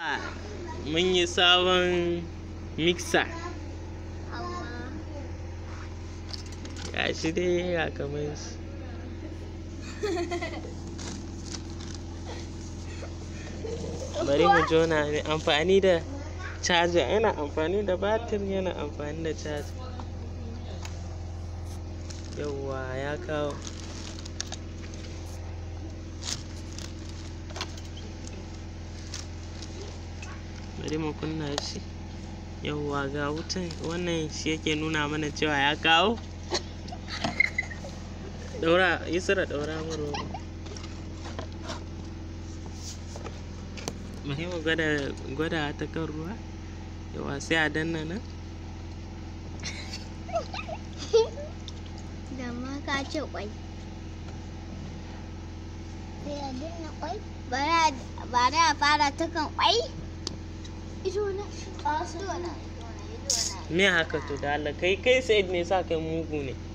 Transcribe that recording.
mun yi sabon mixer ga shi dai ya kamar shi bari mu jona mai amfani da charger yana amfani da batir yana amfani da charger yauwa ya kawo bari mu kunna shi yauwa ga wutan wannan shi yake nuna mana cewa ya kawo daura isra daura mu roba bari mu gwada gwada ta kan ruwa yawa sai a danna nan da ma ka ce kwai sai a danna kwai bari a fara ta kan kwai ido na ido na ido na me haka to da Allah kai kai sai me sa kai mugu ne